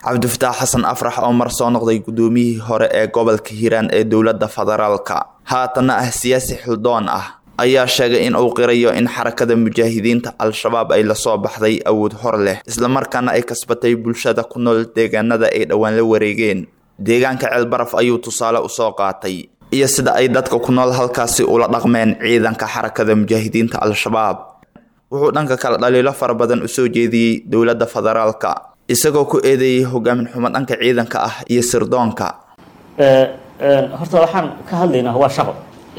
cabdifataax xasan afrax oo mar soo noqday gudoomiyihii hore ee gobolka hiiraan ee dowladda federaalka haatanna ah siyaasi xildoon ah ayaa sheegay in uu qirayo in xarakada mujaahidiinta al-shabaab ay lasoo baxday awood hor leh islamarkaana ay kasbatay bulshada ku nool deegaanada ay dhowaan la wareegeen deegaanka ceelbaraf ayuu tusaale usoo qaatay iyo sida ay dadka ku nool halkaasi ula dhaqmeen ciidanka xarakada mujaahidiinta al-shabaab wuxuu dhanka kale dhaliilo fara badan usoo jeediyey dowladda federaalka isagoo ku eedeeyey hogaamin xumo dhanka ciidanka ah iyo sirdoonka horta waxaan ka hadlaynaa waa shaqo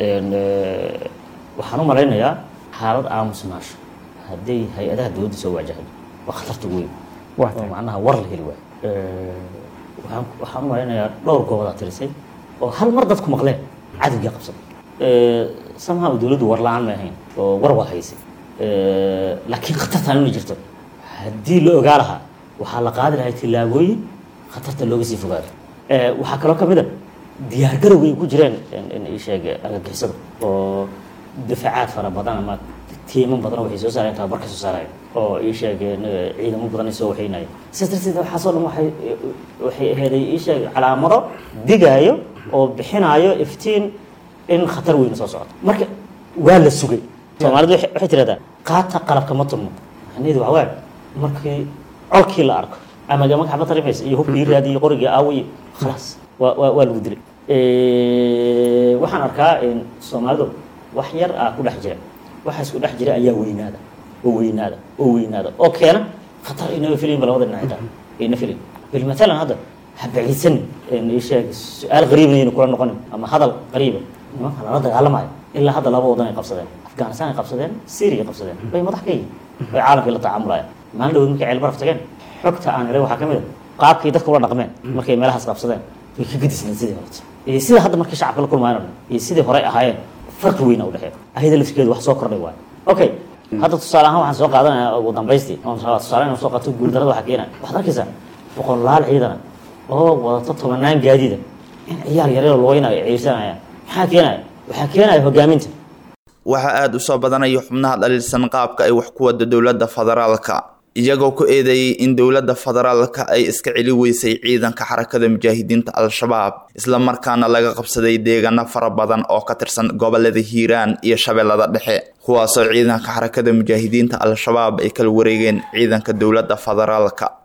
waxaan u malaynayaa xaalad aamusnaasho hadday hay-adaha dowladda soo waajahdo waa khatarta weyn oo macnaha war la heli waayo waaan waxaan u malaynayaa dhowr goobodaa tirisay oo hal mar dadku maqleen cadowgii qabsada somehow dowladdu war la-aan may ahayn oo war waa haysay laakiin khatartaan inay jirto haddii la ogaa lahaa waxaa la qaadi lahay tillaabooyin khatarta looga sii fogaado waxaa kaloo ka mid a diyaargarowga ay ku jireen sheeg argagixisada oo difaacaad fara badan ama tiiman badan waxay soo saareen tababarka soo saaraya oo ii sheegeen ciidamo badan ay soo waxaynaya sidaas darteed waxaasoo dhan waxay waxay aheeday ii sheeg calaamado digaayo oo bixinaayo iftiin in khatar weyna soo socoto marka waa la sugay soomaalidu waxay tirahdaan qaata qalabka ma turmo macnaheedu waxa waaye markii colkii la arko ama gama xabad tarimaysa iyo hubkii raadiyo qorigii aawiyo khalaas waa waa waa lagu dilay waxaan arkaa soomaalidu wax yar ah ku dhex jira waxa isku dhex jira ayaa weynaada oo weynaada oo weynaada oo keena khatar inaba filinba labada dhinac xitaa ayna filin bil matalan hadda ha baciidsan sheeg su-aal qariibna ayna kula noqonin ama hadal qariiba nimanka lala dagaalamayo ilaa hadda laba wadan ay qabsadeen afghanistan ay qabsadeen syria ay qabsadeen bay madax ka yihiin bay caalamkii la tacaamulaya maalin dhawood markay ceel baraf tageen xogta aan helay waxaa ka mid a qaabkii dadka ula dhaqmeen markay meelahaas qabsadeen way ka gadisneen sidii horta iyo sida hadda markay shacabka la kulmaayeen o dhan iyo sidii horey ahaayeen farqi weyna u dhexeeya ayada laftirkeedu wax soo kordhay waayo okay hadda tusaale ahaan waxaan soo qaadanaya ugu dambaystii tusaale inaan soo qaato guuldarada waxa keenaya waxaad arkaysaa boqolaal ciidana oo wadato tobanaan gaadiida in ciyaal yaryaro looynayo ciirsanayaan maxaa keenaya waxaa keenaya hogaaminta waxaa aada u soo badanaya xubnaha dhaliilsan qaabka ay wax ku wada dowladda federaalka iyagoo ku eedeeyey in dowladda federaalka ay iska celi weysay ciidanka xarakada mujaahidiinta al-shabaab islamarkaana laga qabsaday deegaano fara badan oo ka tirsan gobolada hiiraan iyo shabeellada dhexe kuwaasoo ciidanka xarakada mujaahidiinta al-shabaab ay kala wareegeen ciidanka dowladda federaalka